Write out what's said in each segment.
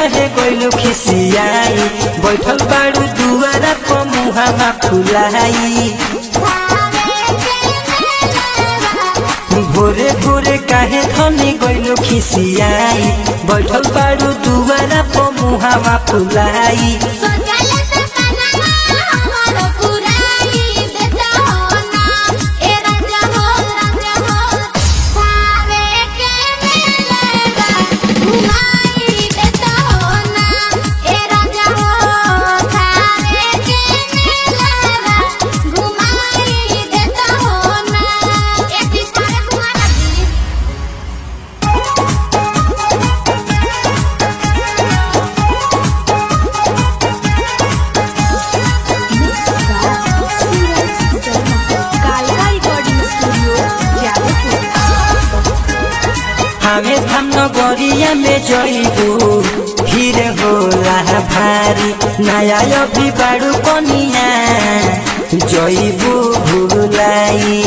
काहे गइलू खिसियाई बैठल बाड़ू दुआरा पर मुहावा फुलाई भोरे भोरे काहे धनी गइलू खिसियाई बैठल बाड़ू दुआरा पर मुहावा फुलाई हमें हम नगरिया में जइबू फिर होला भारी नया अभी बाड़ू कनिया जइबू भूलाई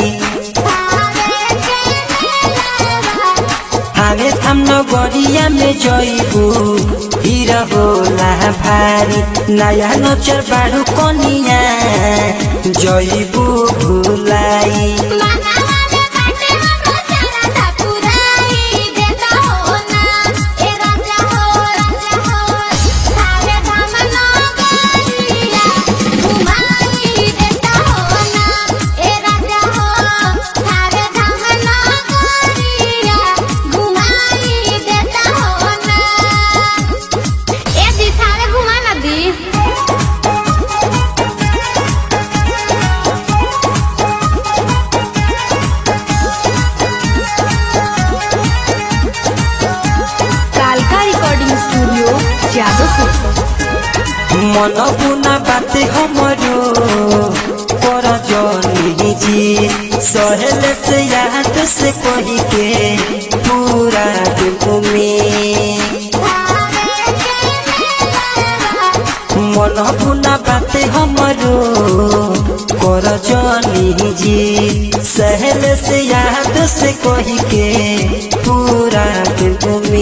हमें हम नगरिया में जइबू फिर होला भारी नया नचर बाड़ू कनिया जइबू भूलाई कालका रिकॉर्डिंग स्टूडियो जादवपुर मन बुना बाते हमरो कर जनी जी सहेल से याद से कही के पूरा घूमे मन बुना बाते हमरो कर जनी जी सहेल से याद से कही के पूरा घूमे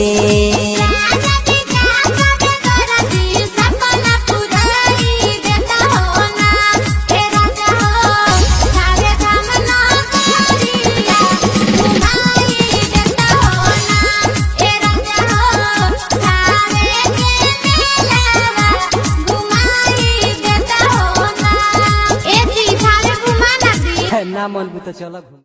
ना मन भी तो चल